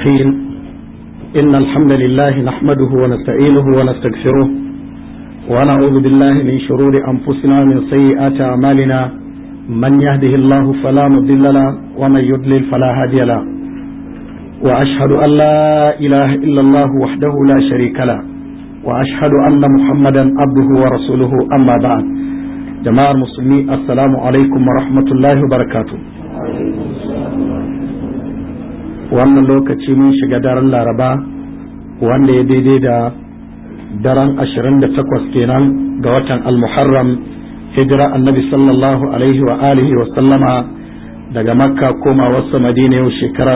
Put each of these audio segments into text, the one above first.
الرحيم إن الحمد لله نحمده ونستعينه ونستغفره ونعوذ بالله من شرور أنفسنا ومن سيئات أعمالنا من يهده الله فلا مضل له ومن يضلل فلا هادي له وأشهد أن لا إله إلا الله وحده لا شريك له وأشهد أن محمدا عبده ورسوله أما بعد jama'ar musulmi assalamu alaikum wa rahmatullahi wa barakatu wannan lokaci mun shiga daren laraba wanda ya daidai da daren 28 kenan ga watan almuharram hijira annabi sallallahu alaihi wa alihi wa sallama daga makka koma wasu madina yau shekara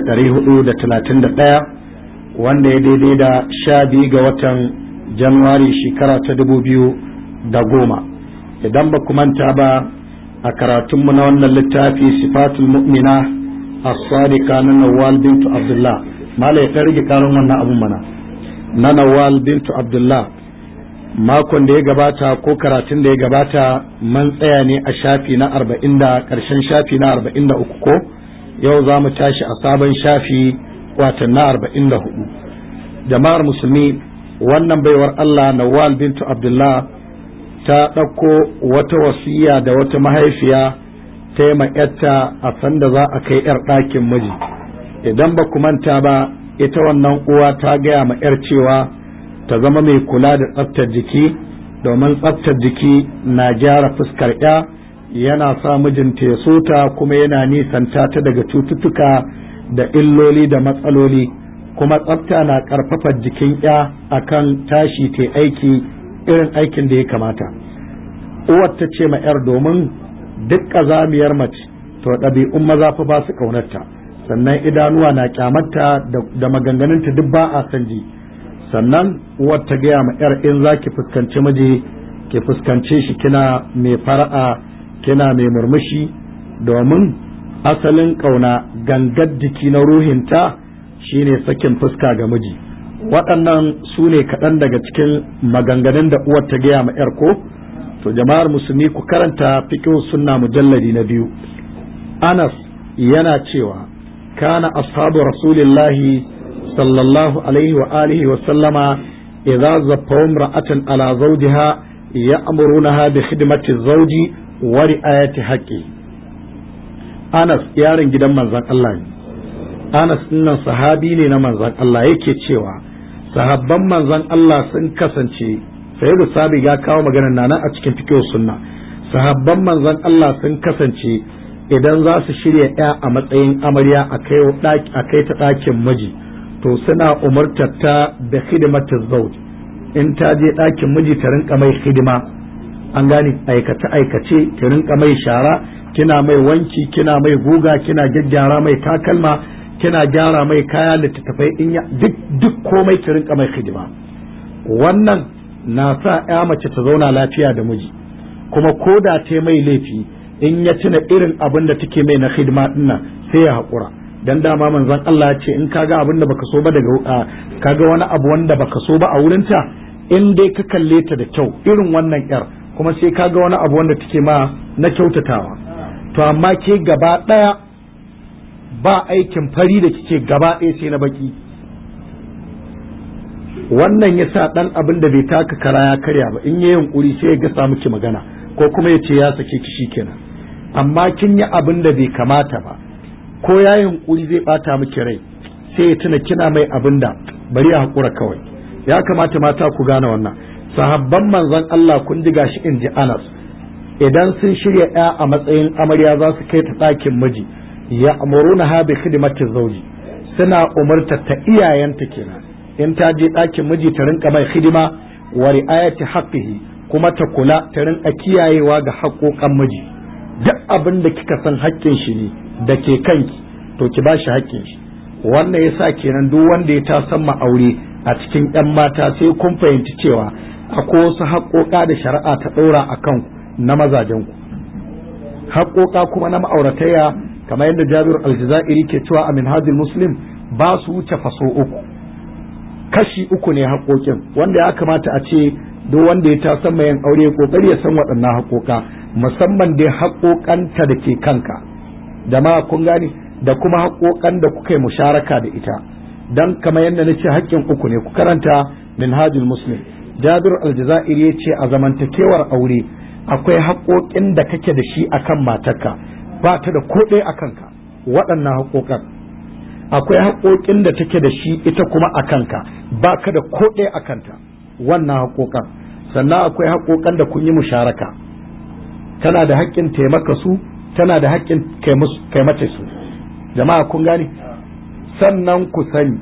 1431 wanda ya daidai da sha biyu ga watan januwari shekara ta dubu biyu da goma idan ba manta ba a karatunmu na wannan littafi sifatul mu'mina as-sadiqa na Nawal bintu Abdullah mala ya rage karin wannan abun mana na Nawal bintu Abdullah makon da ya gabata ko karatun da ya gabata man tsaya ne a shafi na arba'in da ƙarshen shafi na arba'in da uku ko yau za mu tashi a sabon shafi watan na arba'in da hudu jama'ar musulmi wannan baiwar Allah Nawal bintu Abdullah ta ɗauko wata wasiya da wata mahaifiya ta yi yarta a sanda za a kai 'yar ɗakin miji idan ba ku manta ba ita wannan uwa ta gaya ma 'yar cewa ta zama mai kula da tsaftar jiki domin tsaftar jiki na gyara fuskar 'ya yana sa mijinta ya sota kuma yana nisanta ta daga cututtuka da illoli da matsaloli kuma tsafta na ƙarfafa jikin 'ya akan tashi ta aiki irin aikin da ya kamata uwar ta ce ma 'yar domin duk ƙazamiyar mace to ɗabi'un maza fa ba su ƙaunarta sannan idanuwa na kyamata da maganganunta duk ba a san ji sannan uwar ta gaya ma 'yar in za ki fuskanci miji ki fuskance shi kina mai fara'a kina mai murmushi domin asalin ƙauna gangar jiki na ruhinta shine sakin fuska ga miji waɗannan su ne kaɗan daga cikin maganganun da uwar ta gaya ma 'yar ko to jama'ar musulmi ku karanta fiqh sunna mujalladi na biyu Anas yana cewa kana ashabu rasulillahi sallallahu alaihi wa alihi wa sallama idza zappaw imra'atan ala zawjiha ya'murunaha bi khidmati zawji wa ri'ayati haqqi Anas yaron gidan manzon Allah ne Anas dinnan sahabi ne na manzon Allah yake cewa sahabban manzon Allah sun kasance sai da sabi ga kawo maganar nana a cikin fikiyo sunna sahabban manzon Allah sun kasance idan za su shirya ya a matsayin amarya a kai ta ɗakin miji to suna umartar ta da hidimatin zauj in ta je ɗakin miji ta rinka mai hidima an gane aikace aikace ta rinka mai shara kina mai wanki kina mai guga kina gyaggyara mai takalma kina gyara mai kaya littattafai in ya duk duk komai ki rinka mai hidima wannan na sa ya mace ta zauna lafiya da miji kuma ko da ta mai laifi in ya tuna irin abin da take mai na hidima dinnan sai ya haƙura dan dama manzon Allah ya ce in kaga abin da baka so ba daga kaga wani abu wanda baka so ba a wurinta in dai ka kalle ta da kyau irin wannan yar kuma sai kaga wani abu wanda take ma na kyautatawa to amma ke gaba ɗaya ba aikin fari da kike gaba ɗaya sai na baki wannan ya sa ɗan abin da bai taka kara ya karya ba in yi yunkuri sai ya gasa miki magana ko kuma ya ce ya sake ki kenan amma kin yi abin da bai kamata ba ko ya yunkuri zai bata miki rai sai ya tuna kina mai abin da bari a haƙura kawai ya kamata mata ku gane wannan sahabban manzon Allah kun ji gashi in ji Anas idan sun shirya ya a matsayin amarya za su kai ta ɗakin miji ya amuruna ha bi khidmatin zauji suna umarta ta iyayenta kenan in ta je ɗakin miji ta rinka mai hidima wa ri'ayati haqqihi kuma ta kula ta rinka kiyayewa ga haƙoƙan miji duk abin da kika san haƙƙin shi ne da ke kanki to ki bashi haƙƙin shi wannan yasa kenan duk wanda ya ta san aure a cikin ƴan mata sai kun fahimci cewa akwai wasu haƙoƙa da shari'a ta ɗora a kan na mazajen ku haƙoƙa kuma na ma'auratayya kamar yadda Jabir Aljazairi ke cewa a Minhajul Muslim ba su wuce faso uku kashi uku ne haƙoƙin wanda ya kamata a ce duk wanda ya tasan mai yin aure kokari ya san waɗannan haƙoƙa musamman dai haƙoƙanta da ke kanka da ma kun gane da kuma haƙoƙan da kuka yi musharaka da ita dan kamar yadda na ce haƙƙin uku ne ku karanta minhajul muslim jabir aljazairi ya ce a zamantakewar aure akwai haƙoƙin da kake da shi akan matarka ba ta da ko ɗaya a kanka waɗannan haƙoƙan akwai haƙoƙin da take da shi ita kuma a kanka ba ka da ko ɗaya a kanta wannan haƙoƙan sannan akwai haƙoƙan da kun yi musharaka tana da haƙƙin taimaka su tana da haƙƙin kai mace su jama'a kun gane sannan ku sani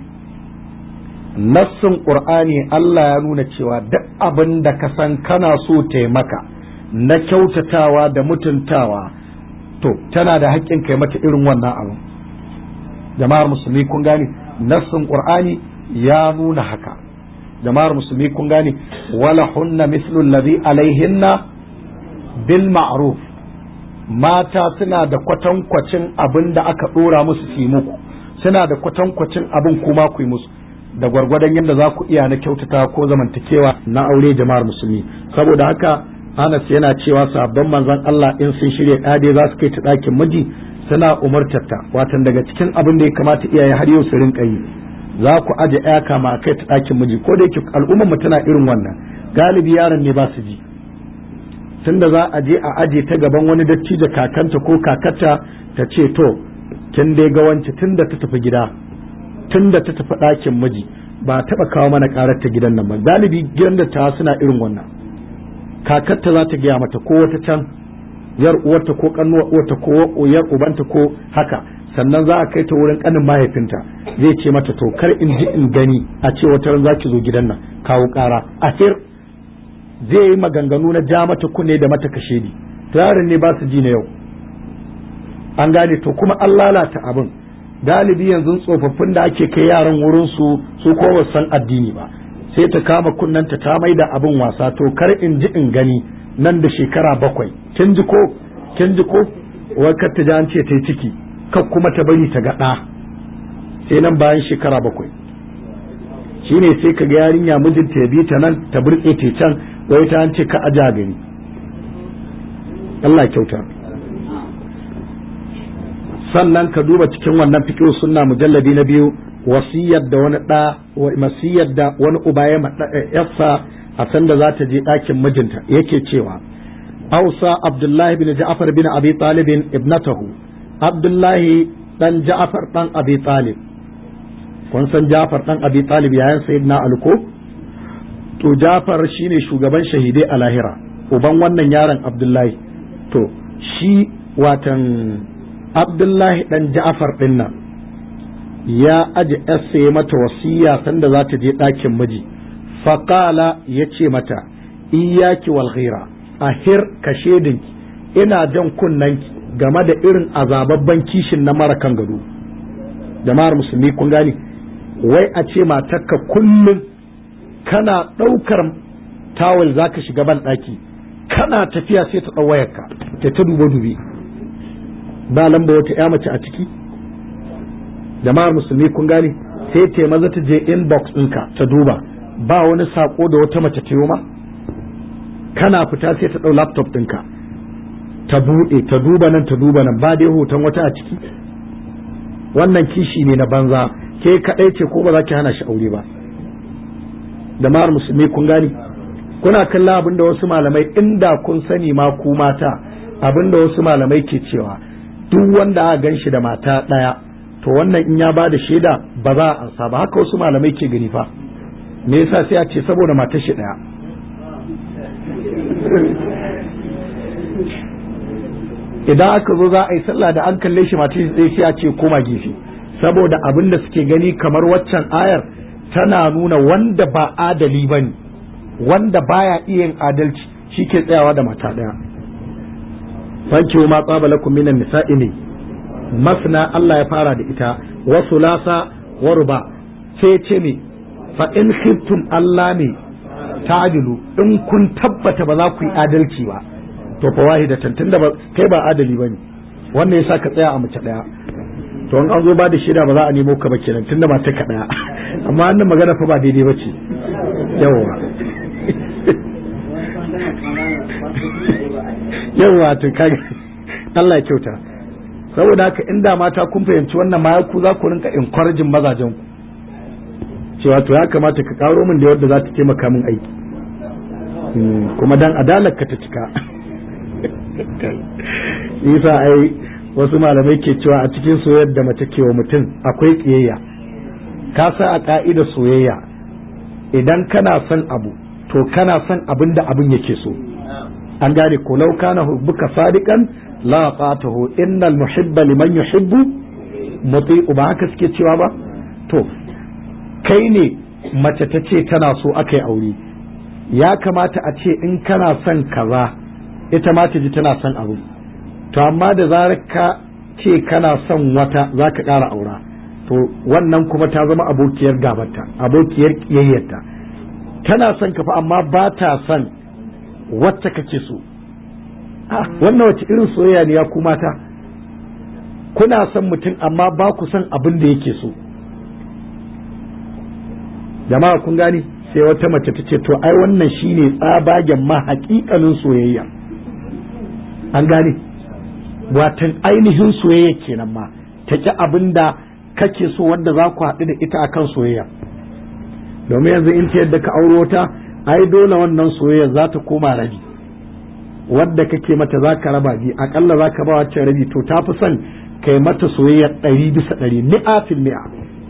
nassin qur'ani Allah ya nuna cewa duk abin da ka san kana so taimaka na kyautatawa da mutuntawa to tana da haƙƙin kai mata irin wannan abu jama'ar musulmi kun gane nassin qur'ani ya nuna haka jama'ar musulmi kun gane wala hunna mislu alladhi alaihinna bil ma'ruf mata suna da kwatankwacin abin da aka dora musu su muku suna da kwatankwacin abin kuma ku yi musu da gwargwadon yadda za ku iya na kyautata ko zamantakewa na aure jama'ar musulmi saboda haka Anas yana cewa sabon manzon Allah in sun shirya ɗade za su kai ta ɗakin miji suna umartarta watan daga cikin abin da ya kamata iyaye har yau su rinka yi za ku aje ya kama a kai ta ɗakin miji ko da yake al'ummar mu tana irin wannan galibi yaron ne ba su ji tunda za a je a aje ta gaban wani dattijo kakanta ko kakata ta ce to kin dai ga wance tunda ta tafi gida tunda ta tafi ɗakin miji ba taɓa kawo mana ƙarar ta gidan nan ba galibi gidan da ta suna irin wannan kakarta za ta gaya mata ko wata can yar uwarta ko kanuwar uwarta ko yar ubanta ko haka sannan za a kai ta wurin kanin mahaifinta zai ce mata to kar in ji in gani a ce wata ran za ki zo gidan nan kawo ƙara a hir zai yi maganganu na ja mata kunne da mata kashedi to yaron ne ba su ji na yau an gane to kuma an lalata abin galibi yanzu tsofaffin da ake kai yaran wurin su su ko san addini ba sai ta kama kunnanta ta mai da abin wasa to kar in ji in gani nan da shekara bakwai kin ji ko kin ji ko wai kar ta ji an ce ta yi ciki kar kuma ta bari ta ga ɗa sai nan bayan shekara bakwai shine sai ka ga yarinya mijinta ya bi ta nan ta burtse ta can wai ta an ce ka aja gani Allah kyauta sannan ka duba cikin wannan fiqh sunna mujalladi na biyu wasiyar da wani ɗa masiyar da wani uba ya yassa a sanda za ta je ɗakin mijinta yake cewa ausa abdullahi bin ja'far bin abi talib ibnatahu abdullahi dan ja'far dan abi talib kun san ja'far dan abi talib yayin sayyidina alko to ja'far shine shugaban shahidai a lahira uban wannan yaron abdullahi to shi watan abdullahi dan ja'far din nan ya aji yarsa ya mata wasiya sanda za ta je ɗakin miji faƙala ya ce mata iyaki wal ghira ahir ka shedinki ina jan kunnanki game da irin azababban kishin na mara kan gado jama'ar musulmi kun gani wai a ce matarka kullum kana ɗaukar tawul za ka shiga ban ɗaki kana tafiya sai ta ɗau wayarka ta ta duba dubi ba lamba wata ya mace a ciki jama'ar musulmi kun gane sai ta maza ta je inbox ɗinka ta duba ba wani sako da wata mace ta ma kana fita sai ta ɗau laptop ɗinka ta buɗe ta duba nan ta duba nan ba dai hoton wata a ciki wannan kishi ne na banza ke kaɗai ce ko ba za ki hana shi aure ba jama'ar musulmi kun gane kuna kalla abin da wasu malamai inda kun sani ma ku mata abin da wasu malamai ke cewa duk wanda aka gan shi da mata ɗaya to wannan in ya ba da shaida ba za a ansa ba haka wasu malamai ke gani fa me yasa sai a ce saboda matar shi daya idan aka zo za a yi sallah da an kalle shi matar shi sai a ce koma gefe saboda abin da suke gani kamar waccan ayar tana nuna wanda ba adali bane wanda baya iya yin adalci shi ke tsayawa da mata daya fanki ma tsaba lakum minan nisa'i ne masna Allah ya fara da ita wa sulasa wa ruba sai ce me fa in khiftum Allah ne ta'dilu in kun tabbata ba za ku yi adalci ba to fa wahidatan tunda ba kai ba adali bane wannan yasa ka tsaya a mace daya to an zo ba da shida ba za a nemo ka ba kenan tunda ba ta ka daya amma wannan magana fa ba daidai bace yawa yawa to kaga Allah ya kyauta saboda haka inda mata kun fahimci wannan ma ku za ku rinka encouraging mazajen ku cewa to ya kamata ka karo min da wadda za ta taimaka min aiki kuma dan adalar ka ta cika isa ai wasu malamai ke cewa a cikin soyayyar da mace ke wa mutum akwai kiyayya ka sa a ka'ida soyayya idan kana son abu to kana son abin da abin yake so an gane ko lau kana hubbuka sadiqan la qatahu innal muhibba liman yuhibbu muti'u ba haka suke cewa ba to kai ne mace ta ce tana so aka yi aure ya kamata a ce in kana son kaza ita ma ta ji tana son abu to amma da zarar ka ce kana son wata za ka ƙara aura to wannan kuma ta zama abokiyar gabarta abokiyar ƙiyayyarta tana son ka fa amma ba ta son wacce kake so wannan wace irin soyayya ne ya ku mata kuna son mutum amma ba ku son abin da yake so jama'a kun gani sai wata mace ta ce to ai wannan shine tsabagen ma hakikanin soyayya an gane watan ainihin soyayya kenan ma ta ki abin da kake so wanda za ku haɗu da ita akan soyayya domin yanzu in ta yadda ka auro ta ai dole wannan soyayya za ta koma rabi wadda kake mata za ka raba bi akalla za ka ba wacce rabi to ta fi son kai mata soyayya ɗari bisa ɗari mi'a fil mi'a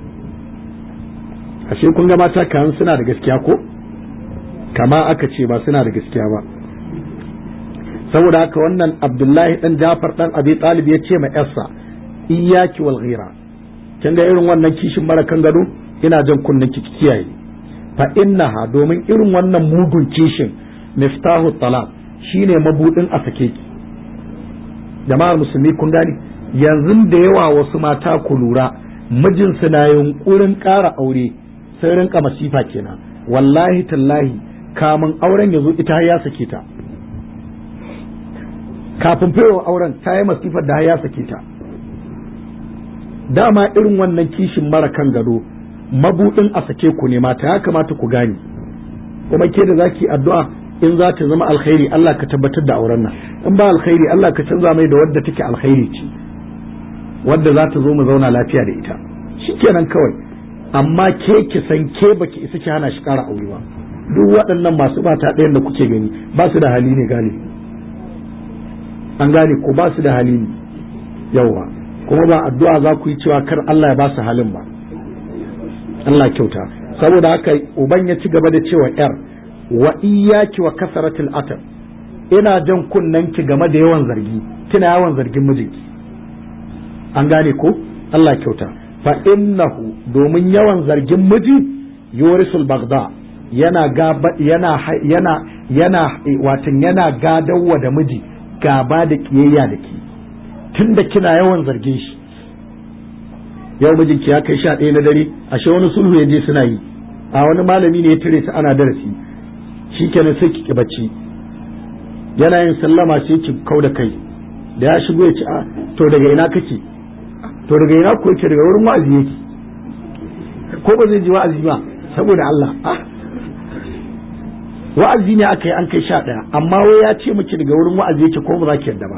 ashe kun ga mata kan suna da gaskiya ko kama aka ce ba suna da gaskiya ba saboda haka wannan abdullahi dan jafar dan abi talib ya ce ma yarsa iyaki wal ghira kin ga irin wannan kishin mara kan gado ina jan kunnen ki kiyaye fa innaha domin irin wannan mugun kishin miftahu talab shine mabudin a sake ki jama'ar musulmi kun gani yanzu da yawa wasu mata ku lura mijinsu na yunkurin ƙara aure sai rinka masifa kenan wallahi tallahi kamun auren ya zo ita ya sake ta kafin fewa auren ta yi masifar da ya sake ta dama irin wannan kishin mara kan gado mabudin a sake ku ne mata ya kamata ku gane kuma ke da zaki addu'a in za ta zama alkhairi Allah ka tabbatar da auren nan in ba alkhairi Allah ka canza mai da wadda take alkhairi ce wadda za ta zo mu zauna lafiya da ita shikenan kawai amma ke ki san ke baki isa ki hana shi ƙara aure ba duk waɗannan masu mata ɗayan da kuke gani ba su da hali ne gane an gane ko ba su da hali ne yawa kuma ba addu'a za ku yi cewa kar Allah ya ba su halin ba Allah kyauta saboda haka uban ya ci gaba da cewa yar wa iyyaki wa kasaratil atab ina jan kunnen ki game da yawan zargi kina yawan zargin mijinki an gane ko Allah kyauta fa innahu domin yawan zargin miji yurisul bagda yana gaba yana yana yana watan yana gadawa da miji gaba da kiyayya da ke tunda kina yawan zargin shi yau mijinki ya kai sha ɗaya na dare ashe wani sulhu ya je suna yi a wani malami ne ya tare su ana darasi shikenan sai ki bacci yana yin sallama sai ki kau da kai da ya shigo ya ci a to daga ina kake to daga ina ko yake daga wurin wa'azi yake ko ba zai ji wa'azi ba saboda Allah ah wa'azi ne aka yi an kai sha ɗaya amma wai ya ce miki daga wurin wa'azi yake ko ba za ki yarda ba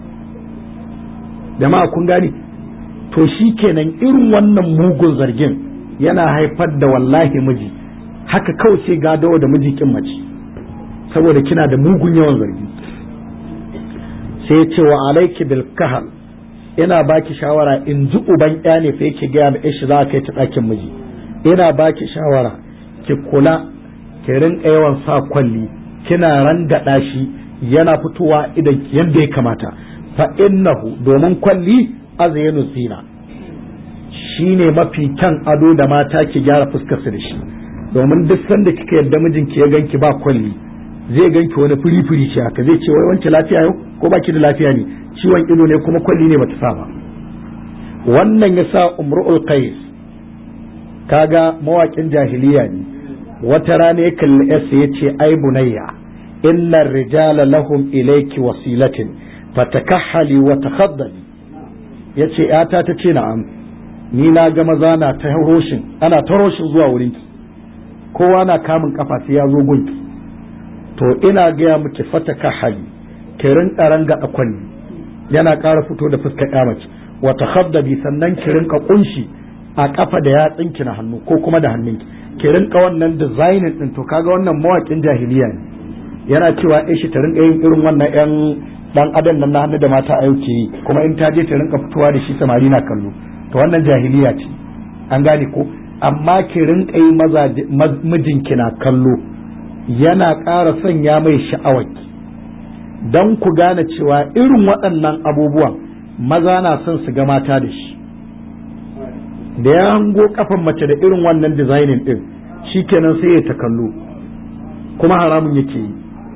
jama'a kun gane to shi kenan irin wannan mugun zargin yana haifar da wallahi miji haka kawai sai gado da miji kin mace saboda kina da mugun yawan zargi sai ya ce wa alaiki bil kahal ina baki shawara in ji uban ya ne fa yake gaya da shi za ka yi ta ɗakin miji ina baki shawara ki kula ki rinka yawan sa kwalli kina rangada shi yana fitowa idan yadda ya kamata fa innahu domin kwalli azyanu zina shine mafi kyan ado da mata ke gyara fuskar su da shi domin duk sanda kika yadda mijinki ya ganki ba kwalli zai ganki wani furi-furi ce haka zai ce wai wance lafiya yau ko baki da lafiya ne ciwon ido ne kuma kwalli ne bata sa ba wannan yasa umru'ul qais kaga mawakin jahiliya ne wata rana ya kalli yasa ya ce ai bunayya inna rijala lahum ilayki wasilatin fatakahhali wa takhaddali yace yata ta ce na'am ni na ga maza na ta roshin ana ta roshin zuwa wurinki kowa na kamun kafa sai ya zo gunki to ina gaya miki fatakahhali ki rinka ranga akwani yana ƙara fito da fuskar ƙamace wa takhaddali sannan ki rinka kunshi a kafa da yatsinki na hannu ko kuma da hannunki ki rinka wannan designing din to kaga wannan mawakin jahiliya ne yana cewa ai shi ta rinka yin irin wannan yan dan adam nan na hannu da mata a ke yi kuma in ta je ta rinka fitowa da shi samari na kallo to wannan jahiliya ce an gane ko amma ki rinka yi mijinki na kallo yana ƙara sanya mai sha'awarki don ku gane cewa irin waɗannan abubuwan maza na son su ga mata da shi da ya hango kafan mace da irin wannan dizainin din shi kenan sai ya ta kallo kuma haramun yake yi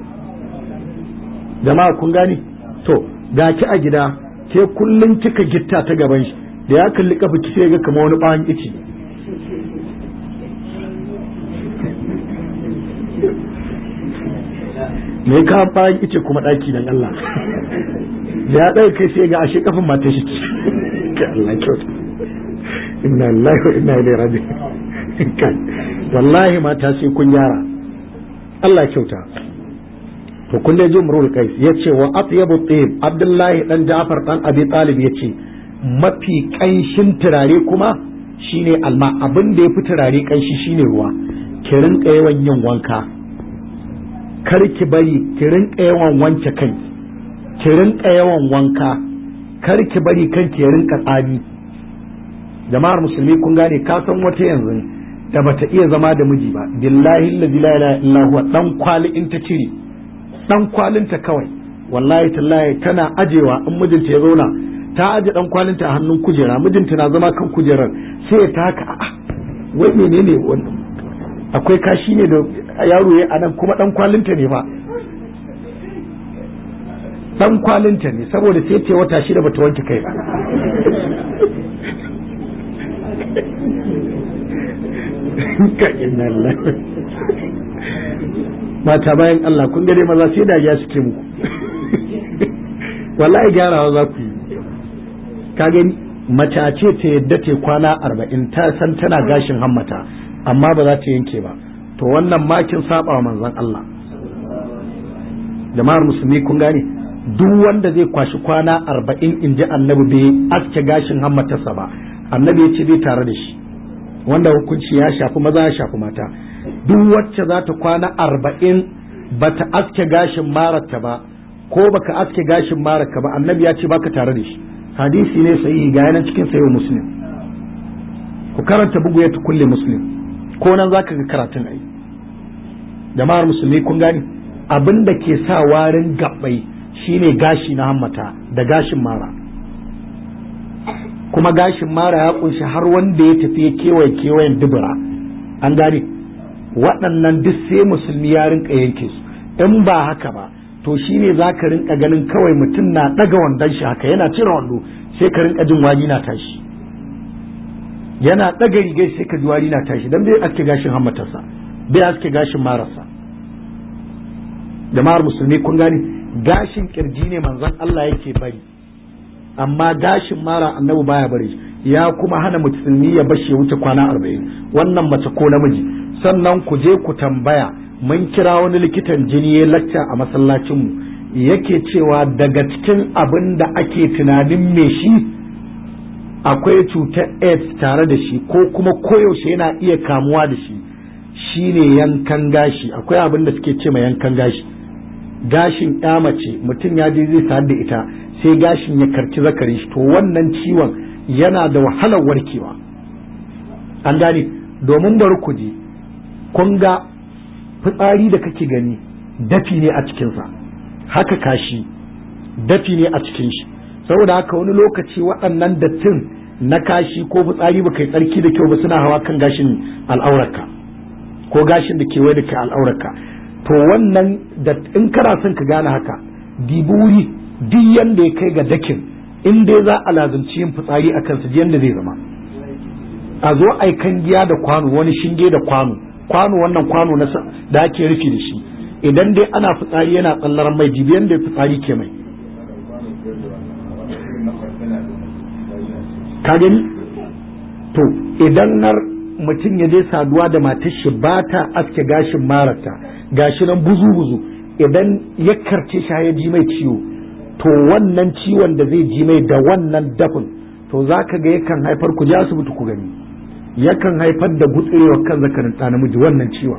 jama'a kun gani to ga ki a gida ke kullum kika gitta ta gaban shi da ya kalli kafa ki sai ga kamar wani bayan ici me ka bayan ice kuma daki dan Allah da ya ɗaya kai sai ga ashe kafin mata shi ce Allah kyauta inna lillahi wa inna ilaihi raji'un kai wallahi mata sai kun yara Allah kyauta to kun dai jumrul qais yace wa atyabu tayyib abdullahi dan ja'far dan abi talib yace mafi kanshin turare kuma shine alma abin da ya fi turare kanshi shine ruwa ki rinka yawan yin wanka kar ki bari ki rinka yawan wanke kanki ki rinka yawan wanka kar ki bari kanki ya rinka tsami jama'ar musulmi kun gane ka san wata yanzu da bata iya zama da miji ba billahi allazi la ilaha illa huwa dan kwali in ta cire dan kwalinta kawai wallahi tallahi tana ajewa in mijinta ya zauna ta aje dan kwalinta a hannun kujera mijinta na zama kan kujerar sai ya taka a'a wai menene wannan akwai kashi ne da yaro ya anan kuma dan kwalinta ne ba dan kwalinta ne saboda sai ce wata shida bata wanke kai ba mata bayan Allah kun gare maza sai da ya suke muku wallahi gyarawa za ku yi ka gani mace ce ta yadda ta kwana arba'in ta san tana gashin hammata amma ba za ta yanke ba to wannan makin saba wa manzon Allah jama'ar musulmi kun gane duk wanda zai kwashi kwana arba'in in ji annabi bai aske gashin hammatarsa ba annabi ya ce zai tare da shi wanda hukunci ya shafi maza ya shafi mata duk wacce za ta kwana arba'in ba ta aske gashin mararta ba ko baka aske gashin mararka ba annabi ya ce baka tare da shi hadisi ne sahihi ga yanan cikin sayo muslim ku karanta bugu ya kulle muslim ko nan zaka ga karatun ai jama'ar musulmi kun gani abin da ke sa warin gabbai shine gashi na hammata da gashin mara kuma gashin mara ya kunshi har wanda ya tafi ya kewaye kewayen dubura an gane waɗannan duk sai musulmi ya rinka yanke su in ba haka ba to shine za ka rinka ganin kawai mutum na ɗaga wandon shi haka yana cire wando sai ka rinka jin wari na tashi yana ɗaga rigar sai ka ji wari na tashi don bai aske gashin hammatarsa bai aske gashin marasa jama'ar musulmi kun gane gashin kirji ne manzon Allah yake bari amma gashin mara annabi baya bari ya kuma hana musulmi ya bashi ya wuce kwana arba'in wannan mace ko namiji sannan ku je ku tambaya mun kira wani likitan jini ya lacca a masallacinmu yake cewa daga cikin abin da ake tunanin me shi akwai cutar aids tare da shi ko kuma koyaushe yana iya kamuwa da shi shine yankan gashi akwai abin da suke ce ma yankan gashi gashin mace mutum ya je zai sadu da ita sai gashin ya karci zakari shi to wannan ciwon yana da wahalar warkewa an gane domin bari ku ji kun ga fitsari da kake gani dafi ne a cikinsa haka kashi dafi ne a cikin shi saboda haka wani lokaci waɗannan dattin na kashi ko fitsari ba kai tsarki da kyau ba suna hawa kan gashin al'aurarka ko gashin da kewaye da kai al'aurarka to wannan da in kana son ka gane haka diburi duk yanda ya kai ga dakin in dai za a lazumci yin fitsari a kansa yanda zai zama a zo a kan giya da kwano wani shinge da kwano kwano wannan kwano na da ake rufi da shi idan dai ana fitsari yana tsallar mai jibi yanda fitsari ke mai ka gani to idan har mutum ya je saduwa da matar shi ba ta aske gashin marata gashi nan buzu buzu idan ya karce shi ya ji mai ciwo to wannan ciwon da zai ji mai da wannan dafin to za ka ga yakan haifar ku je asibiti ku gani yakan haifar da gutsurewa kan zakarin ɗa namiji wannan ciwon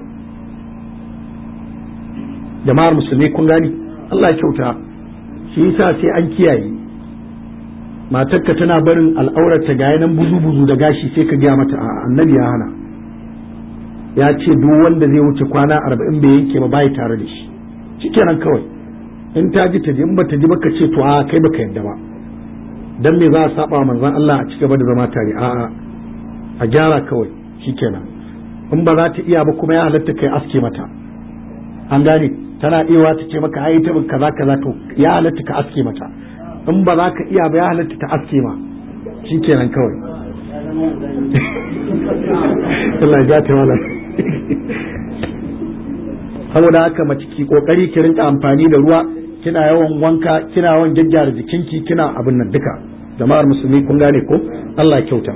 jama'ar musulmi kun gani Allah kyauta shi yasa sai an kiyaye matarka tana barin al'aurarta ga yanan buzu-buzu da gashi sai ka gaya mata a annabi ya hana ya ce duk wanda zai wuce kwana arba'in bai yanke ba bai tare da shi shikenan kawai in ta ji ta ji in ba ta ji baka ce to a kai baka yadda ba dan me za a saba manzon Allah a ci gaba da zama tare a'a a gyara kawai shikenan in ba za ta iya ba kuma ya halatta kai aske mata an gane tana iya ta ce maka ai ta kaza kaza to ya halatta ka aske mata in ba za ka iya ba ya halatta ta aske ma shikenan kawai Allah ya ta wala saboda haka mace ki kokari ki rinka amfani da ruwa kina yawan wanka kina yawan gyaggyara jikinki kina abin nan duka jama'ar musulmi kun gane ko Allah kyauta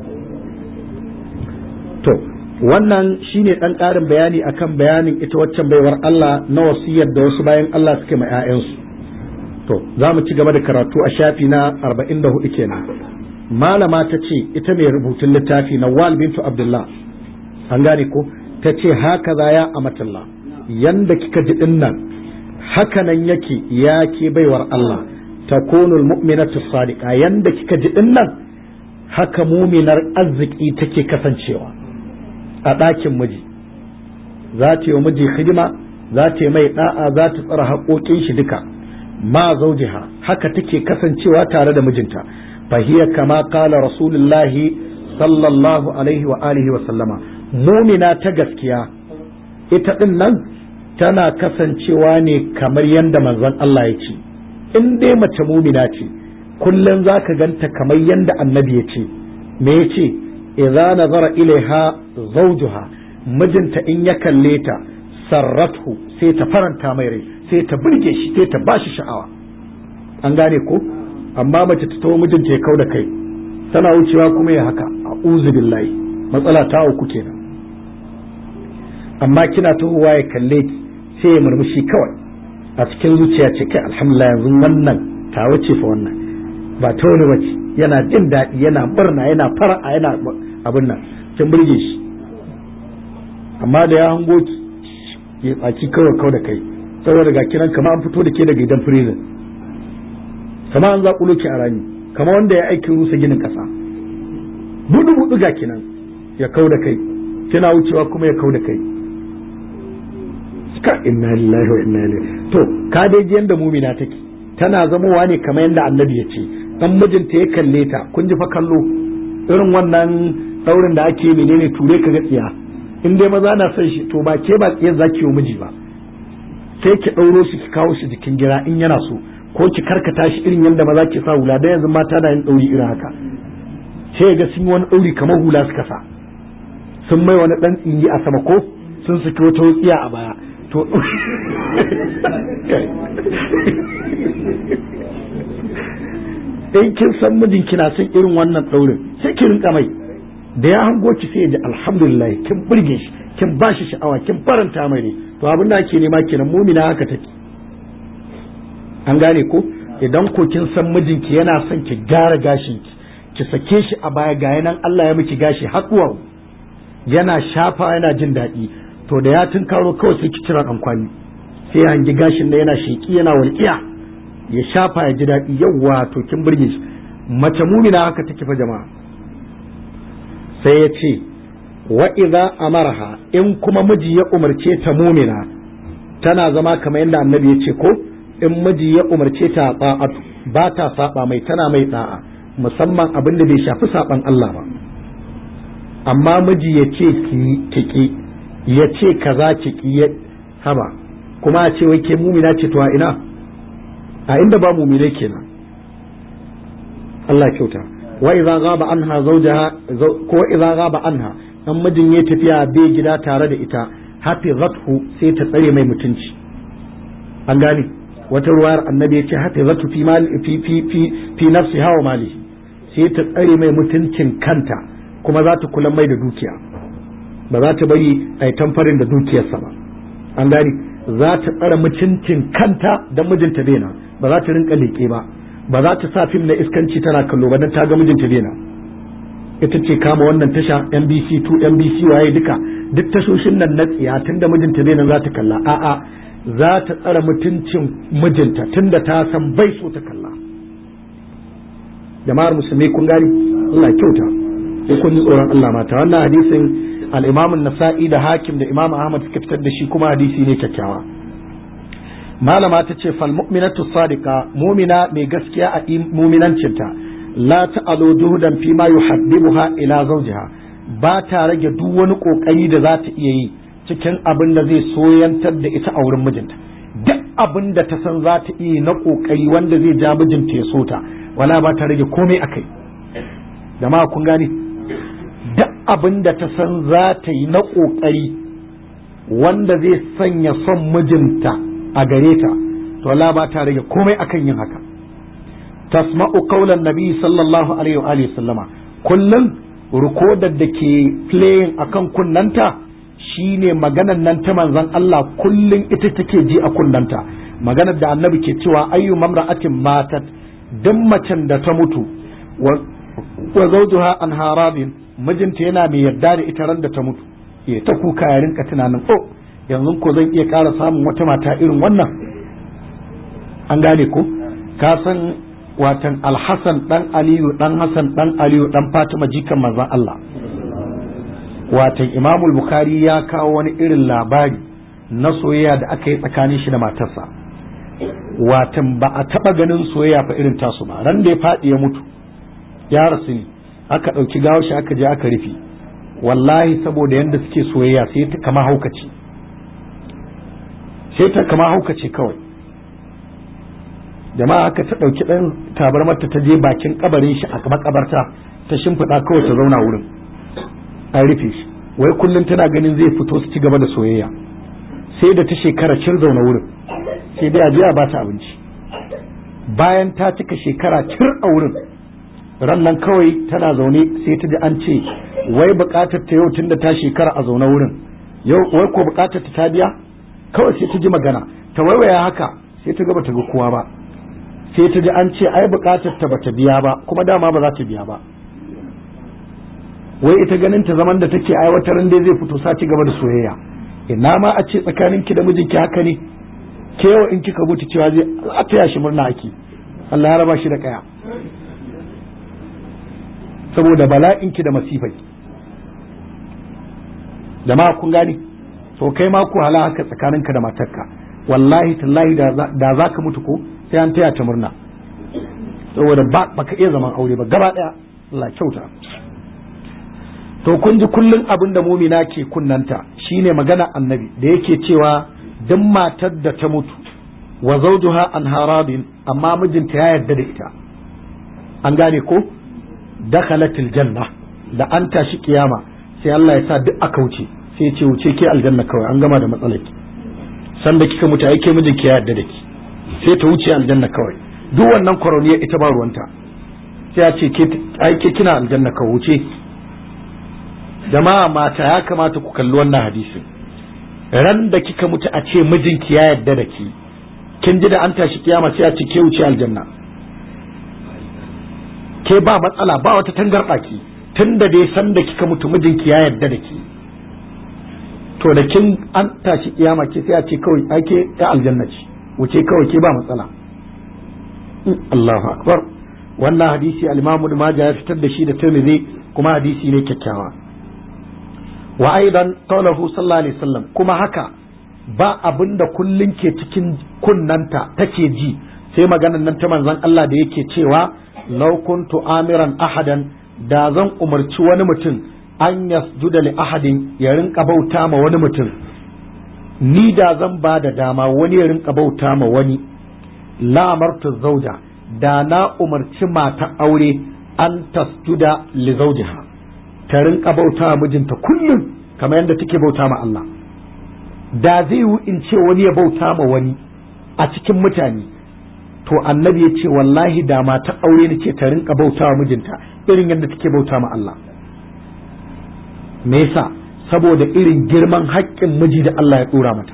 to wannan shine dan ƙarin bayani akan bayanin ita waccan baiwar Allah na wasiyar da wasu bayan Allah suke ma 'ya'yansu to za mu ci gaba da karatu a shafi na 44 kenan malama ta ce ita mai rubutun littafi na wal bintu abdullah an gane ko ta ce haka za ya amatallah yanda kika ji din nan haka nan yake ya ke baiwar Allah takunul mu'minatu sadiqa yanda kika ji din nan haka muminar arziki take kasancewa a ɗakin miji za ta yi miji hidima za ta yi mai da'a za ta tsara haƙoƙin shi duka ma zaujiha haka take kasancewa tare da mijinta fahiya kama kala rasulullahi sallallahu alaihi wa alihi wa sallama mumina ta gaskiya ita din nan tana kasancewa ne kamar yadda manzon Allah ya ce in dai mace mumina ce kullum za ka ganta kamar yadda annabi ya ce me ya ce idza nazara ilaiha zawjuha mijinta in ya kalle ta sarrathu sai ta faranta mai rai sai ta burge shi sai ta bashi sha'awa an gane ko amma mace ta tawo mijinta ya kau da kai tana wucewa kuma ya haka a uzu billahi matsala ta uku kenan amma kina tahowa ya kalle ki sai ya murmushi kawai a cikin zuciya ce kai alhamdulillah yanzu wannan ta wuce fa wannan ba ta wani wace yana jin daɗi yana murna yana fara'a yana abin nan kin burge shi amma da ya hango ki ya tsaki kawai kawai da kai saboda ga kiran kama an fito da ke daga gidan prison kama an zaƙulo ki a rami kama wanda ya aiki rusa ginin ƙasa budu budu ga kinan ya kau da kai kina wucewa kuma ya kau da kai ka inna lillahi wa inna ilaihi to ka dai ji yanda mumina take tana zamowa ne kamar yanda annabi ya ce dan mijinta ya kalle ta kun ji fa kallo irin wannan daurin da ake menene ture ka ga tsiya in dai maza na son shi to ba ke ba tsiya zaki yi miji ba sai ki ɗauro shi ki kawo shi jikin gira in yana so ko ki karkata shi irin yadda maza ke sa hula da yanzu mata na yin ɗauri irin haka sai ga sun yi wani ɗauri kamar hula suka sa sun mai wani ɗan tsingi a sama ko sun saki wata wutsiya a baya to in kin san mijin kina son irin wannan ɗaurin sai ki rinka mai da ya hango ki sai ya ji alhamdulillah kin burge shi kin ba shi sha'awa kin faranta mai ne to abin da ake nema kenan mumina haka take an gane ko idan ko kin san mijinki yana son ki gyara gashin ki ki sake shi a baya ga yanan Allah ya miki gashi hakuwa yana shafa yana jin daɗi to da ya tunkaro kawai sai ki cira dan kwali sai ya hangi gashin da yana sheki yana walƙiya ya shafa ya ji daɗi yawwa to kin burge shi mace mumina haka take fa jama'a sai ya ce wa idza amarha in kuma miji ya umarce ta mumina tana zama kamar yadda annabi ya ce ko in miji ya umarce ta ta'atu ba ta saba mai tana mai da'a musamman abin da bai shafi saban Allah ba amma miji ya ce ki ki ya ce kaza ki ki ya haba kuma a ce wai ke mumina ce to a ina a inda ba mumine kenan Allah kyauta wa idza ghaba anha zawjaha ko idza ghaba anha dan mijin ya tafiya bai gida tare da ita hafizathu sai ta tsare mai mutunci an gane wata ruwayar annabi ya ce hafizatu fi mali fi fi fi fi nafsiha wa mali sai ta tsare mai mutuncin kanta kuma za ta kula mai da dukiya ba za ta bari a tamfarin da dukiyarsa ba an gane za ta tsare mutuncin kanta dan mijinta bai na ba za ta rinka leƙe ba ba za ta sa fim na iskanci tana kallo ba dan ta ga mijinta bai na ita ce kama wannan tasha NBC 2 NBC waye duka duk tashoshin nan na tsiya tunda mijinta bai nan za ta kalla a'a za ta tsara mutuncin mijinta tunda ta san bai so ta kalla jama'ar musulmi kun gani Allah kyauta sai kun ji tsoron Allah mata wannan hadisin al-Imam nasai da Hakim da Imam Ahmad suka fitar da shi kuma hadisi ne kyakkyawa malama ta ce fal mu'minatu sadiqa mu'mina mai gaskiya a mu'minancinta la ta'alu juhudan fi ma yuhaddibuha ila zawjiha ba ta rage duk wani kokari da za ta iya yi cikin abin da zai soyantar da ita a wurin mijinta duk abin da ta san za ta iya na kokari wanda zai ja mijinta ya so ta wala ba ta rage komai akai jama'a kun gane duk abin da ta san za ta yi na kokari wanda zai sanya son mijinta a gare ta to wala ba ta rage komai akan yin haka tasma'u qaulan nabi sallallahu alaihi wa alihi sallama kullum rikodar da ke playing akan kunnanta shine maganar nan ta manzon Allah kullum ita take ji a kunnanta maganar da annabi ke cewa ayyu mamra'atin matat duk macen da ta mutu wa zawjuha an harabin mijinta yana mai yarda da ita ran da ta mutu ya ta kuka ya rinka tunanin oh yanzu ko zan iya ƙara samun wata mata irin wannan an gane ko ka san watan alhassan dan aliyu dan hassan dan aliyu dan fatima jikan manzon Allah watan imamul bukhari ya kawo wani irin labari na soyayya da aka yi tsakanin shi da matarsa watan ba a taba ganin soyayya fa irin tasu ba ran da ya faɗi ya mutu ya rasu ne aka ɗauki gawar shi aka je aka rufe wallahi saboda yadda suke soyayya sai ta kama haukace sai ta kama haukace kawai jama'a aka ta ɗauki ɗan tabarmarta ta je bakin kabarin shi a makabarta ta shimfiɗa kawai ta zauna wurin an rufe shi wai kullum tana ganin zai fito su ci gaba da soyayya sai da ta shekara cir zauna wurin sai dai a je a ba ta abinci bayan ta cika shekara cir a wurin ran nan kawai tana zaune sai ta ji an ce wai bukatar ta yau tun da ta shekara a zaune wurin yau wai ko bukatar ta ta biya kawai sai ta ji magana ta waiwaya haka sai ta ga bata ga kowa ba sai ta ji an ce ai bukatar ta bata biya ba kuma dama ba za ta biya ba wai ita ganin ta zaman da take aiwatar dai zai fito sa ci gaba da soyayya ina ma a ce tsakaninki da mijinki haka ne ke yau in kika mutu cewa zai a taya shi murna ake Allah ya raba shi da kaya saboda bala'inki da masifai jama'a kun gani to kai ma ku hala haka tsakaninka da matarka wallahi tallahi da za ka mutu ko sai an taya ta murna saboda ba baka iya zaman aure ba gaba daya Allah kyauta to kun ji kullun abin da mumina ke kunnanta shine magana annabi da yake cewa duk matar da ta mutu wa zawjuha an harabin amma mijinta ya yarda da ita an gane ko dakhalatil janna da an tashi kiyama sai Allah ya sa duk aka wuce sai ya ce wuce ke aljanna kawai an gama da matsalar ki sanda kika mutu ai ke mijinki ya yarda da ki sai ta wuce aljanna kawai duk wannan kwaroniya ita ba ruwanta sai ya ce ai ke kina aljanna kawai wuce jama'a mata ya kamata ku kalli wannan hadisin ran da kika mutu a ce mijinki ya yarda da ki kin ji da an tashi kiyama sai a ce ke wuce aljanna ke ba matsala ba wata tangarɗa ki tun da dai san da kika mutu mijinki ya yarda da ki to da kin an tashi kiyama ke sai a ce kawai ake ya aljanna ce wuce kawai ke ba matsala Allahu akbar wannan hadisi al-Imam Majah ya fitar da shi da Tirmidhi kuma hadisi ne kyakkyawa wa aidan qawluhu sallallahu alaihi wasallam kuma haka ba abin da kullun ke cikin kunnanta take ji sai maganan nan ta manzon Allah da yake cewa law kuntu amiran ahadan da zan umarci wani mutum an yasjuda li ahadin ya rinka bauta ma wani mutum ni da zan ba da dama wani ya rinka bauta ma wani la amartu zauja da na umarci mata aure an tasjuda li zaujiha ta rinka bauta wa mijinta kullum kamar yadda take bauta ma Allah da zai yi in ce wani ya bauta ma wani a cikin mutane to annabi ya ce wallahi da mata aure ne ce ta rinka bauta wa mijinta irin yadda take bauta ma Allah me yasa saboda irin girman haƙƙin miji da Allah ya ɗora mata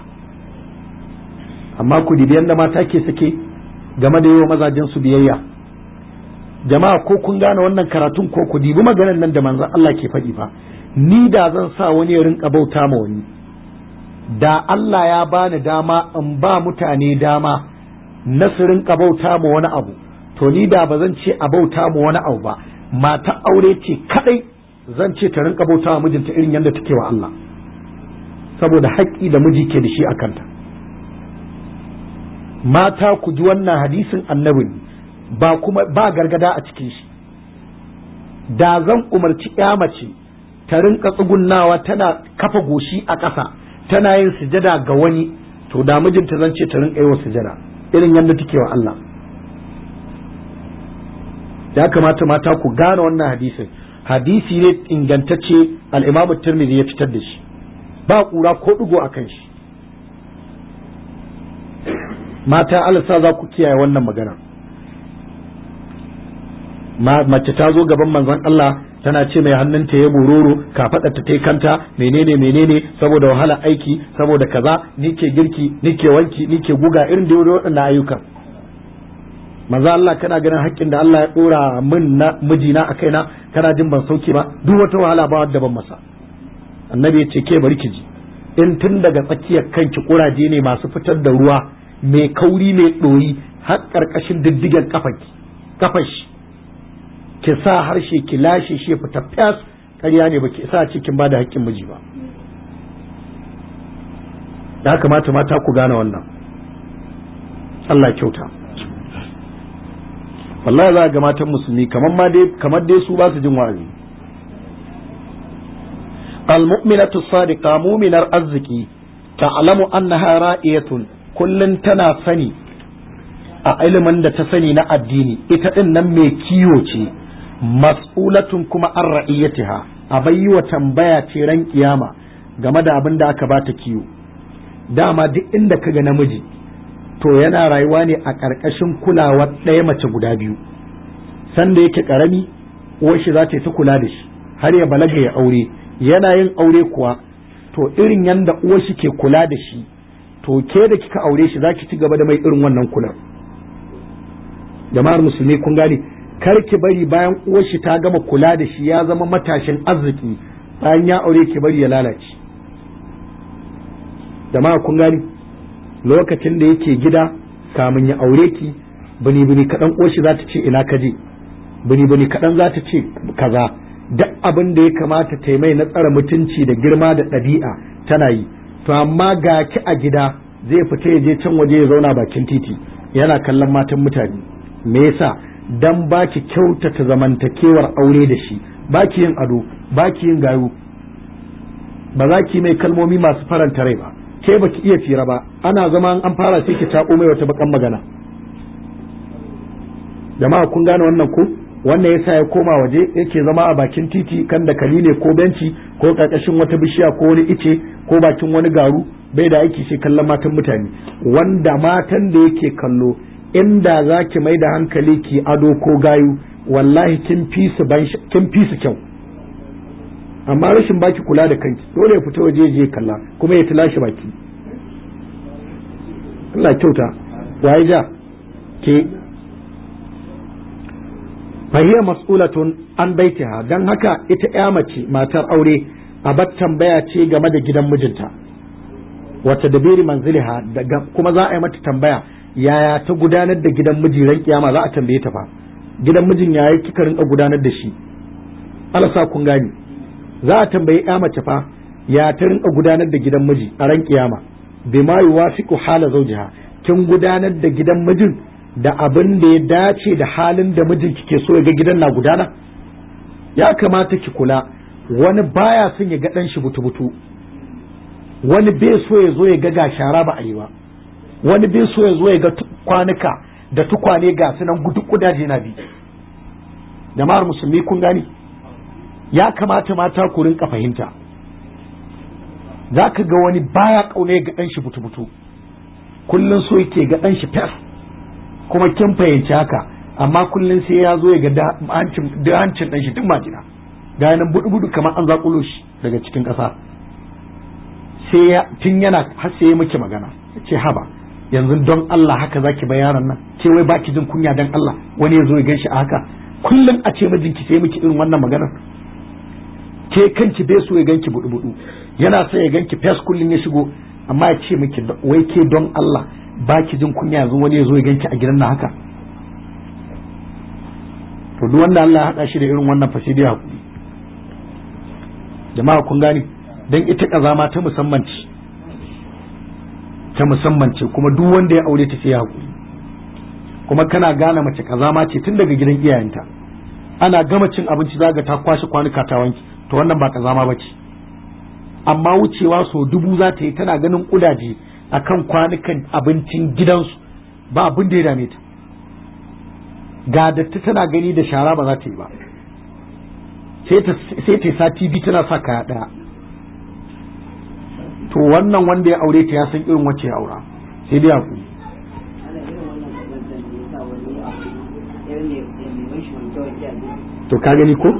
amma ku dibi yadda mata ke sake game da yawa mazajen su biyayya jama'a ko kun gane wannan karatun ko ku dibi maganar nan da manzon Allah ke faɗi fa ni da zan sa wani ya rinka bauta ma wani da Allah ya bani dama in ba mutane dama na su rinka bauta ma wani abu to ni da ba zan ce a bauta ma wani abu ba mata aure ce kadai zan ce ta rinka bauta wa mijinta irin yadda take wa Allah saboda haƙƙi da miji ke da shi a kanta mata ku ji wannan hadisin annabi ba kuma ba gargada a cikin shi da zan umarci ya mace ta rinka tsugunnawa tana kafa goshi a ƙasa tana yin sujada ga wani to da mijinta zan ce ta rinka yi wa sujada irin yadda take wa Allah ya kamata mata ku gane wannan hadisin hadisi ne ingantacce al-Imam Tirmidhi ya fitar da shi ba kura ko digo a kan shi mata alasa za ku kiyaye wannan magana mace ta zo gaban manzon Allah tana ce mai hannunta ya bororo ka faɗa ta ta kanta menene menene saboda wahala aiki saboda kaza nike girki nike wanki nike guga irin da waɗannan ayyukan maza Allah kana ganin haƙƙin da Allah ya ɗora min na mijina a kaina kana jin ban sauke ba duk wata wahala ba wadda ban masa annabi ya ce ke bari ki ji in tun daga tsakiyar kanki kuraje ne masu fitar da ruwa mai kauri mai ɗoyi har ƙarƙashin diddigen kafanki kafashi ki sa harshe ki lashe shi fita fas ƙarya ne baki sa cikin ba da haƙƙin miji ba ya kamata mata ku gane wannan Allah kyauta wallahi za ga matan musulmi kamar ma dai kamar dai su ba su jin wa'azi almu'minatu sadiqa mu'minar arziki ta'lamu annaha ra'iyatun kullun tana sani a ilimin da ta sani na addini ita din nan mai kiyo ce mas'ulatun kuma an ra'iyatiha a wa tambaya ce ran kiyama game da abin da aka bata kiyo dama duk inda kaga namiji to yana rayuwa ne a ƙarƙashin kulawa ɗaya mace guda biyu sanda yake ƙarami uwar shi za ta ta kula da shi har ya balaga ya aure yana yin aure kuwa to irin yanda uwar shi ke kula da shi to ke da kika aure shi za ki ci gaba da mai irin wannan kular jama'ar musulmi kun gane kar ki bari bayan uwar shi ta gama kula da shi ya zama matashin arziki bayan ya aure ki bari ya lalace jama'a kun gane lokacin da yake gida kamun ya aure ki bini bini kaɗan uwar shi za ta ce ina ka je bini bini kaɗan za ta ce kaza duk abin da ya kamata ta mai na tsara mutunci da girma da ɗabi'a tana yi to amma ga ki a gida zai fita ya je can waje ya zauna bakin titi yana kallon matan mutane me yasa dan baki kyautata zamantakewar aure da shi baki yin ado baki yin gayu ba za ki mai kalmomi masu faranta rai ba ke baki iya fira ba ana zama an fara sai ki taɓo mai wata bakan magana jama'a kun gane wannan ko wannan yasa ya koma waje yake zama a bakin titi kan da kalile ko benci ko karkashin wata bishiya ko wani ice ko bakin wani garu bai da aiki sai kallon matan mutane wanda matan da yake kallo inda za ki mai da hankali ki ado ko gayu wallahi kin fi su kin fi su kyau amma rashin baki kula da kanki dole ya fita waje je kalla kuma ya tilashi baki Allah kyauta waye ja ke fahiya mas'ulatun an baitiha dan haka ita ya mace matar aure a bat tambaya ce game da gidan mijinta wata dabiri manziliha daga kuma za a yi mata tambaya yaya ta gudanar da gidan miji ran kiyama za a tambaye ta fa gidan mijin yaya kika rinka gudanar da shi alasa kun gani za a tambayi ya mace fa ya ta rinka gudanar da gidan miji a ran kiyama bima yuwafiqu hala zawjiha kin gudanar da gidan mijin da abin da ya dace da halin da mijin ke so ya ga gidan na gudana ya kamata ki kula wani baya son ya ga dan shi butu-butu wani bai so ya zo ya ga ga shara ba a yi ba wani bai so ya zo ya ga kwanuka da tukwane ga su nan gudu kudaje na bi jama'ar musulmi kun gani ya kamata mata ku rinka fahimta za ka ga wani baya kaune ga ɗan shi butu-butu kullum so yake ga ɗan shi fes kuma kin fahimci haka amma kullum sai ya zo ya ga hancin ɗan shi duk majina ga nan budu-budu kamar an zaƙulo shi daga cikin ƙasa sai ya tun yana har sai ya miki magana ce haba yanzu don Allah haka zaki bai yaron nan ce wai baki jin kunya dan Allah wani ya zo ya ganshi a haka kullum a ce mijinki sai miki irin wannan maganar ke kanki bai so ya ganki budu budu yana so ya ganki fes kullum ya shigo amma ya ce miki wai ke don Allah ba ki jin kunya yanzu wani ya zo ya ganki a gidan na haka to duk wanda Allah ya haɗa shi da irin wannan fasidi hakuri jama'a kun gane dan ita kazama ta musamman ce ta musamman ce kuma duk wanda ya aure ta sai ya hakuri kuma kana gane mace kazama ce tun daga gidan iyayenta ana gama cin abinci zaga ta kwashe kwanuka ta wanki to wannan ba kazama ba ce amma wucewa so dubu za ta yi tana ganin kudaje akan kwanukan abincin gidansu ba abin da ya dame ta ga datti tana gani da shara ba za ta yi ba sai ta yi sati biyu tana sa kaya ɗaya to wannan wanda ya aure ta ya san irin wacce ya aura sai dai ku to ka gani ko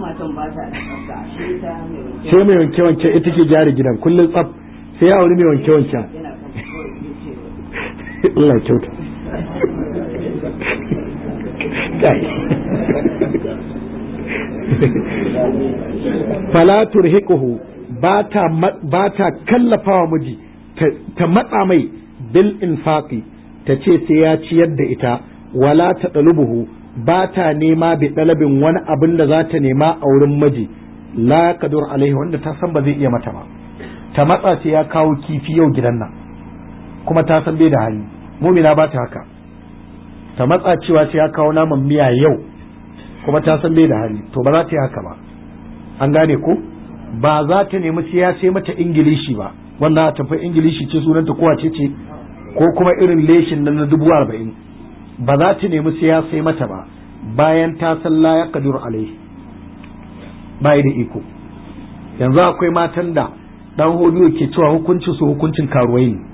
sai mai wanke wanke ita ke gyara gidan kullum tsaf sai ya aure mai wanke wanke Allah kyauta fala turhiquhu ba ta kallafawa miji ta matsa mai bil infaqi ta ce sai ya ciyar da ita wala ta dalubuhu ba ta nema bi dalabin wani abin da za ta nema a wurin miji la kadur alaihi wanda ta san ba zai iya mata ba ta matsa sai ya kawo kifi yau gidan nan kuma ta san bai da hali mumina ba ta haka ta matsa cewa sai ya kawo naman miya yau kuma ta san bai da hali to ba za ta yi haka ba an gane ko ba za ta nemi sai ya sai mata ingilishi ba wannan a tafi ingilishi ce sunanta kowa ce ce ko kuma irin leshin nan na dubu arba'in ba za ta nemi sai ya sai mata ba bayan ta san la ya kadiru alaihi bai da iko yanzu akwai matan da dan hodiyo ke cewa hukuncin su hukuncin karuwai ne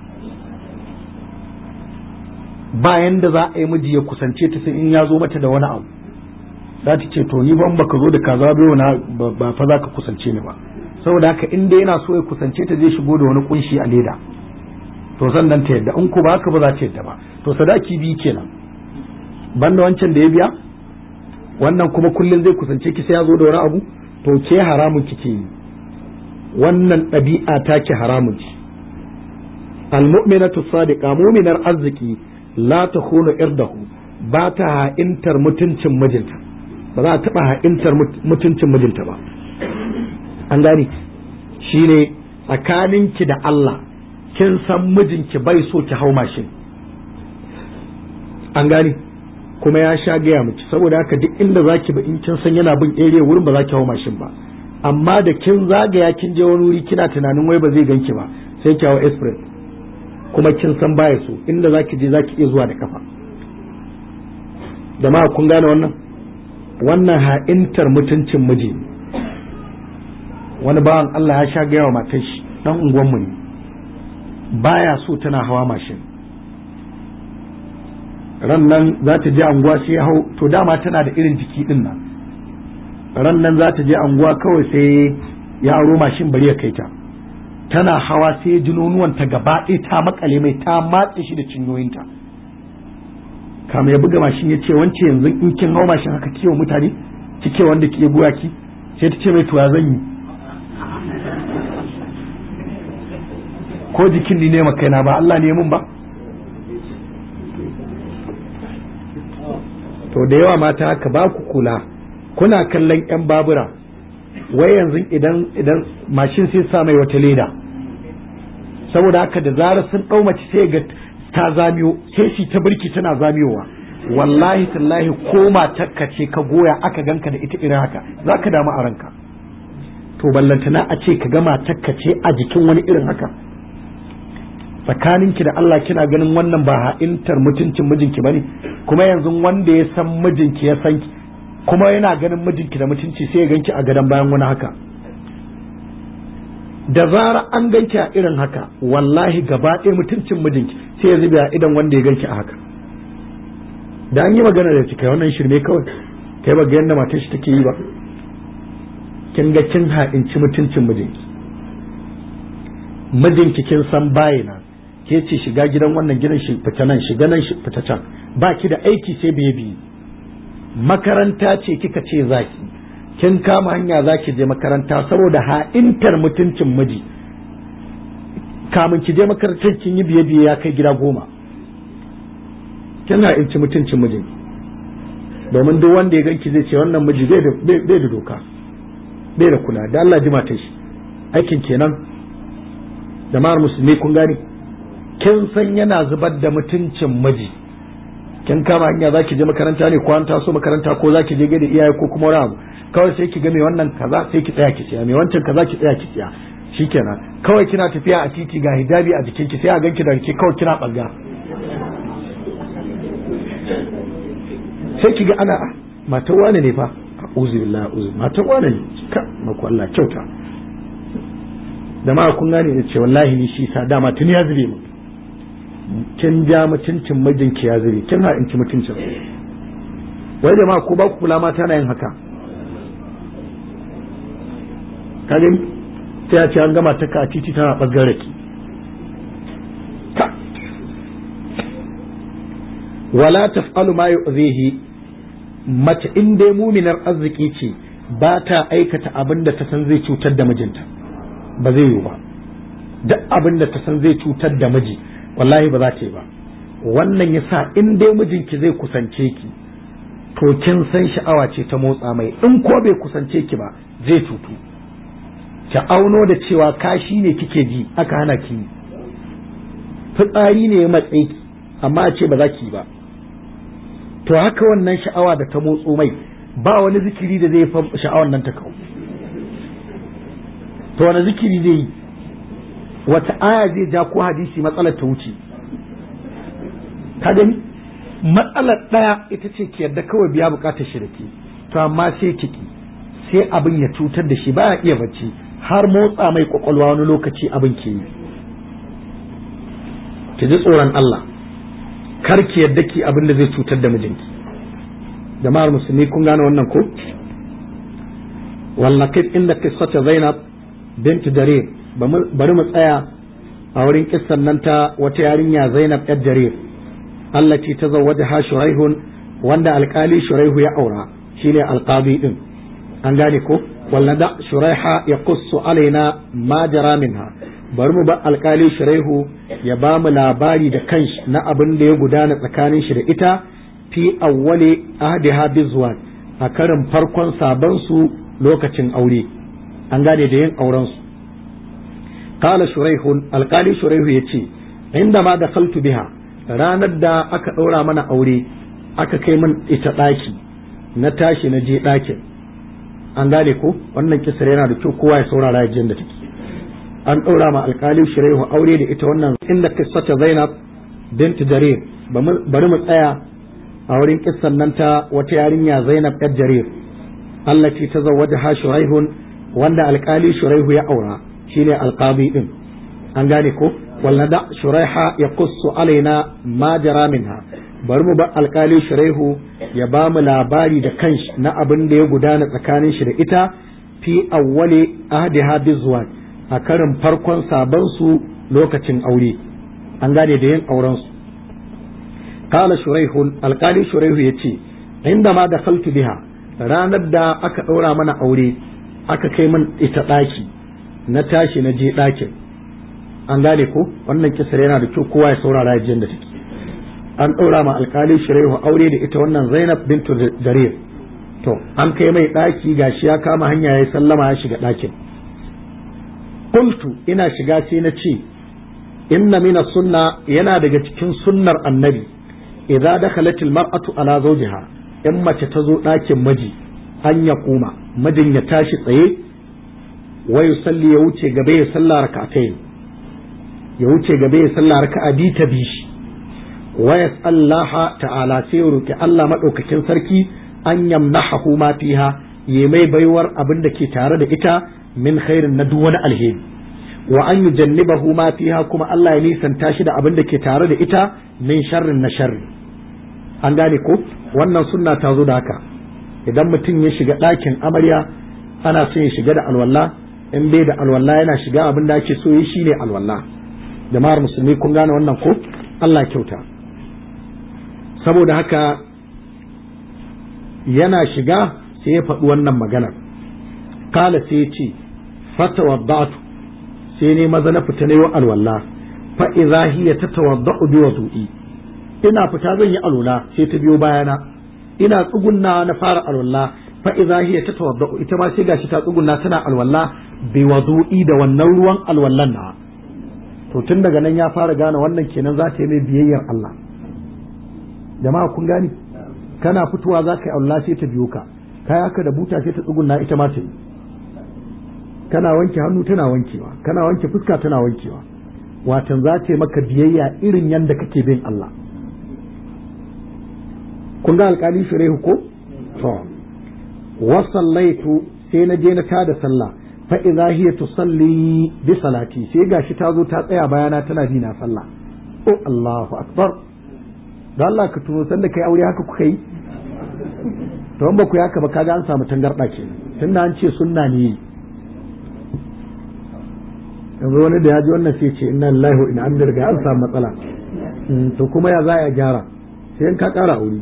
bayan da za a yi miji ya kusance ta sai in ya zo mata da wani abu za ta ce to ni ban baka zo da kaza bai na ba fa za ka kusance ni ba saboda haka in dai yana so ya kusance ta zai shigo da wani kunshi a leda to sannan ta yadda in ko ba haka ba za ta yadda ba to sadaki biyu kenan banda wancan da ya biya wannan kuma kullum zai kusance ki sai ya zo da wani abu to ke haramun kike yi wannan ɗabi'a ta ki haramun ci almu'minatu sadiqa mu'minar arziki la takhunu irdahu ba ta ha'intar mutuncin mijinta ba za a taɓa ha'intar mutuncin mijinta ba an gane shi ne tsakaninki da Allah kin san mijinki bai so ki hau mashin an gane kuma ya sha gaya miki saboda haka duk inda zaki ba in kin san yana bin area wurin ba za ki hau mashin ba amma da kin zagaya kin je wani wuri kina tunanin wai ba zai ganki ba sai ki hau express kuma kin san baya so inda zaki je zaki iya zuwa da kafa jama'a kun gane wannan wannan ha'intar mutuncin miji wani bawan Allah ya sha gaya wa matar shi dan unguwanmu ne baya so tana hawa mashin ran nan za ta je anguwa sai ya hau to dama tana da irin jiki din nan ran nan za ta je anguwa kawai sai ya aro mashin bari ya kai ta tana hawa sai ta gaba ɗaya ta makale mai ta matse shi da cinyoyinta kama ya buga mashin ya ce wance yanzu in kin hau mashin haka kiwo mutane kike wanda ke goya ki sai ta ce mai tuwa zan yi ko jikin ni ne makaina ba Allah ne mun ba to da yawa mata haka ba ku kula kuna kallon yan babura wai yanzu idan idan mashin sai sa mai wata leda saboda haka da zarar sun ɗau mace sai ga ta zamiyo sai shi ta birki tana zamiyowa wallahi tallahi ko matarka ce ka goya aka ganka da ita irin haka za ka damu a ranka to ballantana a ce ka ga matarka ce a jikin wani irin haka tsakaninki da Allah kina ganin wannan ba ha'intar mutuncin mijinki bane kuma yanzu wanda ya san mijinki ya san kuma yana ganin mijinki da mutunci sai ya ganki a gadon bayan wani haka da zara an ganki a irin haka wallahi gaba ɗaya mutuncin mijinki sai ya zube a idan wanda ya ganki a haka da an yi magana da kai wannan shirme kawai kai ba ga yadda matar shi take yi ba kin ga kin ha'inci mutuncin mijinki mijinki kin san bayina ke ce shiga gidan wannan gidan shi fita nan shiga nan fita can ba ki da aiki sai biye biye makaranta ce kika ce zaki kin kama hanya zaki je makaranta saboda ha'intar mutuncin miji kamun ki je makarantar kin yi biye biye ya kai gida goma kin ha'inci mutuncin mijin domin duk wanda ya ganki zai ce wannan miji bai da doka bai da kula da Allah ji mata shi aikin kenan jama'ar musulmi kun gani kin san yana zubar da mutuncin miji kin kama hanya zaki je makaranta ne ko an taso makaranta ko zaki je gida iyaye ko kuma wani abu kawai sai ki ga mai wannan kaza sai ki tsaya ki tsaya mai wancan kaza ki tsaya ki tsaya shikenan kawai kina tafiya a titi ga hijabi a jikinki sai a ganki da ke kawai kina banga sai ki ga ana matar wane ne fa a'udhu billahi a'udhu matar wane ne ka maku Allah kyauta da ma kun gane ne ce wallahi ni shi sa dama tuni ya zube mu kin ja mutuncin mijinki ya zube kin ha in ci mutuncin wai da ma ko ba ku kula mata na yin haka kagin sai ya ce an gama ta ka titi tana ɓangare ki wala taf'alu ma yu'zihi mace in dai muminar arziki ce ba ta aikata abin da ta san zai cutar da mijinta ba zai yiwu ba duk abin da ta san zai cutar da miji wallahi ba za ta yi ba wannan yasa in dai mijinki zai kusance ki to kin san sha'awa ce ta motsa mai in ko bai kusance ki ba zai cutu ki auno da cewa kashi ne kike ji aka hana ki fitsari ne ya matse ki amma a ce ba za ki yi ba to haka wannan sha'awa da ta motso mai ba wani zikiri da zai fa sha'awar nan ta kawo to wani zikiri zai yi wata aya zai ja ko hadisi matsalar ta wuce ka gani matsalar ɗaya ita ce ki yadda kawai biya bukatar shi da ke to amma sai kiki sai abin ya cutar da shi baya iya bacci har motsa mai kwakwalwa wani lokaci abin ke yi ki ji tsoron Allah kar ki yadda ki abin da zai cutar da mijinki jama'ar musulmi kun gane wannan ko wallakit inda kissata zainab bint jarir bari mu tsaya a wurin kissan nan ta wata yarinya zainab yar jarir allati tazawwajaha shuraihun wanda alkali shuraihu ya aura shine alqadi din an gane ko wallada shuraiha yaqussu alaina ma jara minha bari mu ba alkali shuraihu ya ba mu labari da kanshi na abin da ya gudana tsakanin shi da ita fi awwali ahdiha bizwan a karin farkon sabon su lokacin aure an gane da yin auren su qala shuraihun alkali shuraihu yace inda ma dakhaltu biha ranar da aka ɗaura mana aure aka kai min ita ɗaki na tashi na je ɗakin an gane ko wannan kisar yana da kyau kowa ya saurara ya da take an ɗaura ma alƙali shiraihu aure da ita wannan inda kissata zainab bint jarir bari mu tsaya a wurin kissan nan ta wata yarinya zainab yar jarir allati tazawwajaha shuraihun wanda alƙali shuraihu ya aura shine alqabi din an gane ko wallada shuraiha ya kussu alaina ma jara minha bari mu ba alkali shuraihu ya ba mu labari da kanshi na abin da ya gudana tsakanin shi da ita fi awwali ahdiha bizwan a karin farkon sabon su lokacin aure an gane da yin auren su kala shuraihun alkali shuraihu ya ce inda ma da biha ranar da aka ɗaura mana aure aka kai min ita ɗaki na tashi na je ɗakin an gane ko wannan kisar yana da kyau kowa ya saurara ya da take an ɗaura ma alkali shiraihu aure da ita wannan zainab bintu jarir to an kai mai ɗaki gashi ya kama hanya ya sallama ya shiga ɗakin qultu ina shiga sai na ce inna mina sunna yana daga cikin sunnar annabi idza dakhalat almar'atu ala zawjiha in mace ta zo ɗakin miji an ya kuma mijin ya tashi tsaye wa yusalli ya wuce gaba ya salla rak'atayn ya wuce gaba ya salla raka'a bi ta bi shi wa yas'allaha ta'ala sai ya roki Allah madaukakin sarki an yamnahu ma fiha ya mai baiwar abin da ke tare da ita min khairin na duk wani alheri wa an yujannibahu ma fiha kuma Allah ya nisanta shi da abin da ke tare da ita min sharrin na sharri an gane ko wannan sunna ta zo da haka idan mutum ya shiga ɗakin amarya ana son ya shiga da alwala in bai da alwala yana shiga abin da ake so yi shine alwala jama'ar musulmi kun gane wannan ko Allah kyauta saboda haka yana shiga sai ya faɗi wannan maganar kala sai ya ce fatawaddatu sai ne maza na fita ne wa alwala fa idza hiya tatawaddau bi wudu'i ina fita zan yi alwala sai ta biyo bayana ina tsugunna na fara alwala fa idza hiya tatawaddau ita ma sai gashi ta tsugunna tana alwala bi wudu'i da wannan ruwan alwallan na to tun daga nan ya fara gane wannan kenan za ta yi mai biyayyar Allah jama'a kun gani kana fitowa za ka yi alwala sai ta biyo ka kai aka da buta sai ta tsugunna ita ma ta yi kana wanke hannu tana wankewa kana wanke fuska tana wankewa watan za ta maka biyayya irin yadda kake bin Allah kun ga alkali shirehu ko to wa sallaitu sai na je na tada sallah fa idza hiya tusalli bi salati sai gashi ta zo ta tsaya bayana tana bi na sallah oh Allahu akbar da Allah ka tuno sanda kai aure haka kuka yi to ba ku haka ba kaga an samu tangarda kenan tunda an ce sunna ne yanzu wani da ya ji wannan sai ce inna lillahi wa inna ilaihi raji'un an samu matsala to kuma ya za a gyara sai in ka kara aure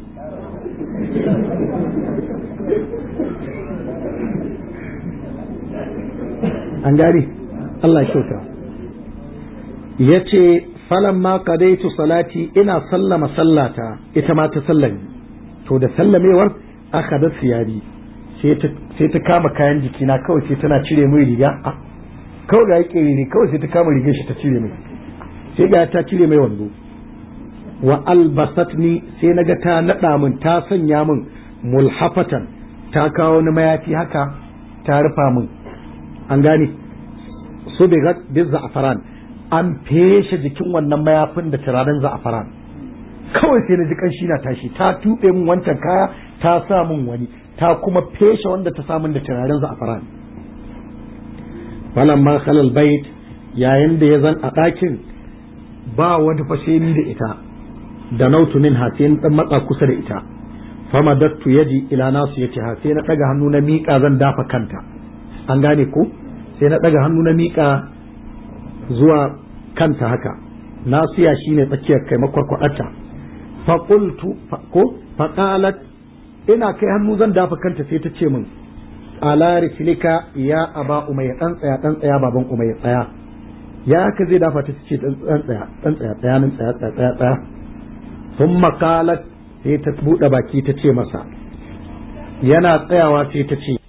an gane Allah ya kyauta ya ce falan ma qadaitu salati ina sallama sallata ita ma ta sallami to da sallamewar aka da siyari sai ta kama kayan jikina kawai sai tana cire mai riga kawai ga yake ne kawai sai ta kama rigar shi ta cire mai sai ga ta cire mai wando wa albasatni sai naga ta nada min ta sanya min mulhafatan ta kawo ni mayafi haka ta rufa min an gane su bi za'afaran an feshe jikin wannan mayafin da turaren za'afaran kawai sai na ji kanshi na tashi ta tuɓe min wancan kaya ta sa min wani ta kuma feshe wanda ta samun da turaren za'afaran falamma khalal bait yayin da ya zan a ɗakin ba wani fashe ni da ita da nautu min hasin dan matsa kusa da ita fama dattu yaji ila nasu yace ha sai na daga hannu na miƙa zan dafa kanta an gane ko sai na daga hannu na miƙa zuwa kanta haka nasiya shine tsakiyar kai makwarkwadarta fa qultu ko fa qalat ina kai hannu zan dafa kanta sai ta ce min ala rislika ya aba umayya dan tsaya dan tsaya baban umayya tsaya ya haka zai dafa ta ce dan tsaya dan tsaya tsaya nan tsaya tsaya tsaya tsaya thumma qalat sai ta bude baki ta ce masa yana tsayawa sai ta ce